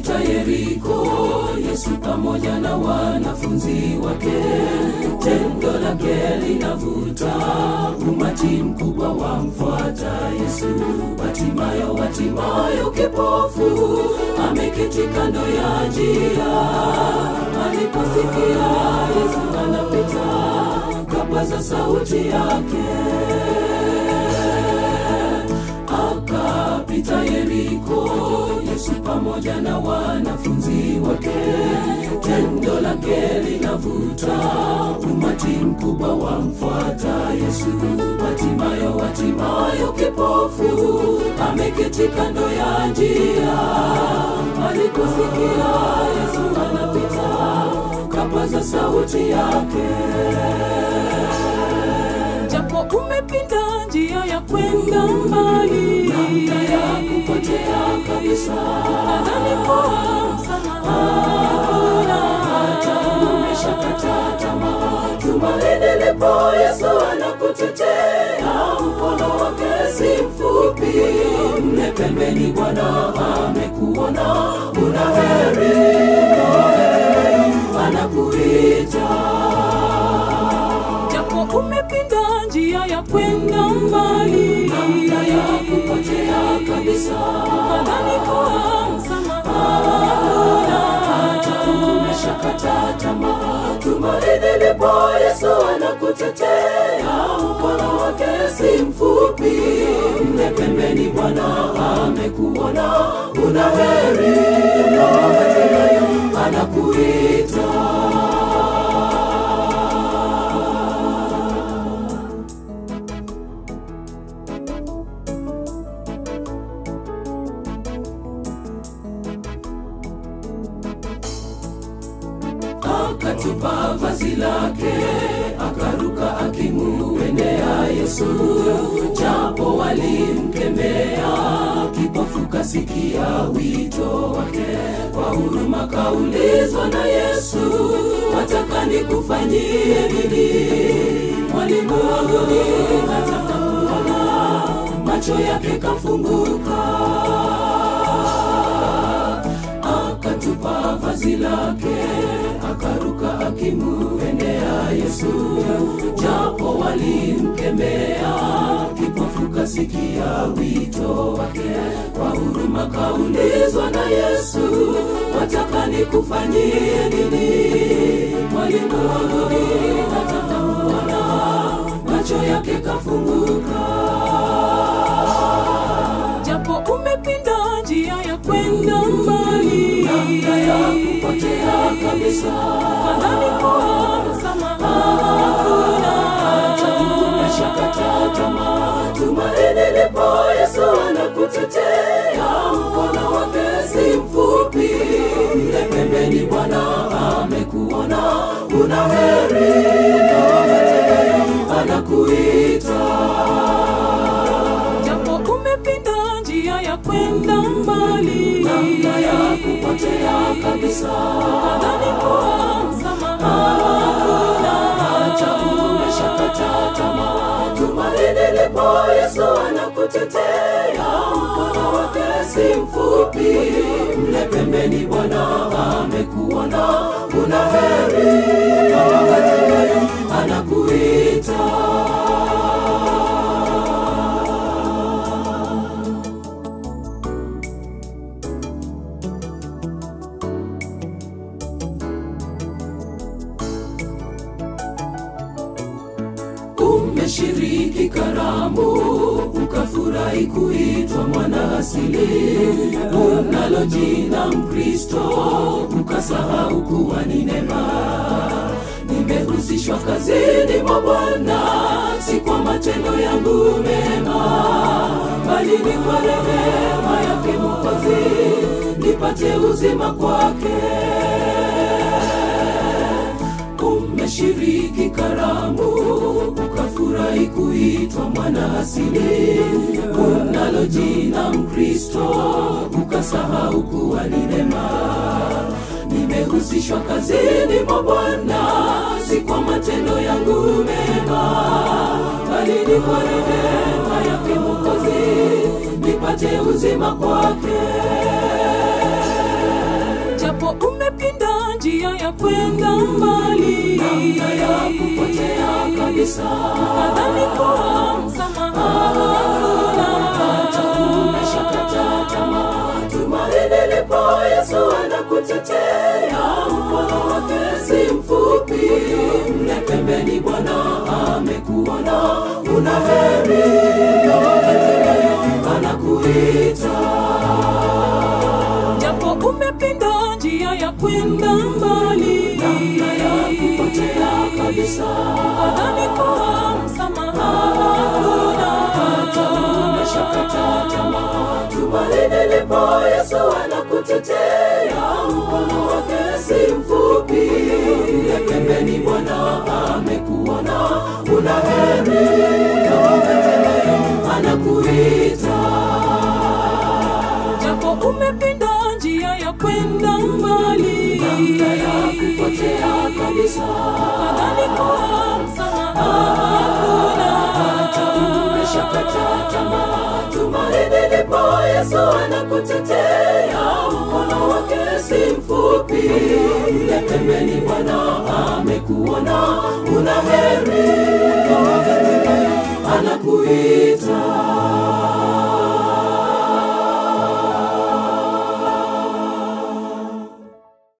Akapita Yeriko, Yesu pamoja na wanafunzi wake. Tendo lake linavuta, umati mkubwa wamfuata Yesu. Watimayo, Watimayo kipofu ameketi kando ya njia, aliposikia Yesu anapita, kapaza sauti yake akapita Yeriko, Yesu pamoja na wanafunzi wake. Tendo lake linavuta, umati mkubwa wamfuata Yesu. Watimayo, Watimayo kipofu ameketi kando ya njia, aliposikia Yesu anapita, kapaza sauti yake japo umepinda njia ya kwenda mbali namna ya kupotea kabisa nadhani kuwa msamaha hata umeshakata tamaa tumaini lipo yesu anakutetea mkono wake si mfupi mle pembeni bwana amekuona una heri anakuita japo umepinda njia ya kwenda mbali namna ya kupotea kabisa nadhani kuwa msamaha hata umeshakata tamaa tumaini lipo yesu anakutetea mkono wake si mfupi mle pembeni bwana amekuona una heri anakuita akatupa vazi lake akaruka akimuendea yesu japo walimkemea kipofu kasikia wito wake kwa huruma kaulizwa na yesu wataka nikufanyie nini mwalimu wanguni nataka kuona macho yake kafunguka akatupa vazi lake akaruka akimuendea yesu japo walimkemea kipofu kasikia wito wake kwa huruma kaulizwa na yesu wataka nikufanyie nini mwalimu wanguni nataka kuona macho yake kafunguka japo umepinda njia ya kwenda mbali namna ya kupotea kabisa nadhani kuwa msamaha hata umeshakata tamaa tumaini lipo yesu anakutetea mkono wake si mfupi mle pembeni bwana amekuona una heri anakuita japo umepinda njia ya kwenda mbali namna ya kupotea kabisa nadhani kuwa msamaha hata umeshakata tamaa tumaini lipo yesu anakutetea mkono wake si mfupi mle pembeni bwana amekuona una heri anakuita umeshiriki karamu ukafurahi kuitwa mwana asili unalo jina mkristo ukasahau kuwa ni neema nimehusishwa kazini mwa bwana si kwa matendo yangu mema bali ni kwa rehema yake mokozi nipate uzima kwake umeshiriki karamu ukafurahi kuitwa mwana asili unalo jina mkristo ukasahau kuwa ni neema nimehusishwa kazini mwa bwana si kwa matendo yangu mema bali ni kwa rehema yake mokozi nipate uzima kwake japo umepinda njia ya kwenda mbali namna ya kupotea kabisa nadhani kuwa msamaha hata hakuna umeshakata tamaa tumaini lipo yesu anakutetea mkono wake si mfupi mle pembeni bwana amekuona una heri anakuita japo umepinda njia ya kwenda mbali namna ya kupotea kabisa nadhani kuwa msamaha hakuna hata umeshakata tamaa tumaini lipo yesu anakutetea mkono wake si mfupi ya pembeni bwana amekuona una heri anakuita japo umepinda njia ya kwenda mbali namna ya kupotea kabisa nadhani kuwa msamaha hakuna hata umeshakata tamaa tumaini lipo yesu anakutetea mkono wake si mfupi ya pembeni bwana amekuona una heri anakuita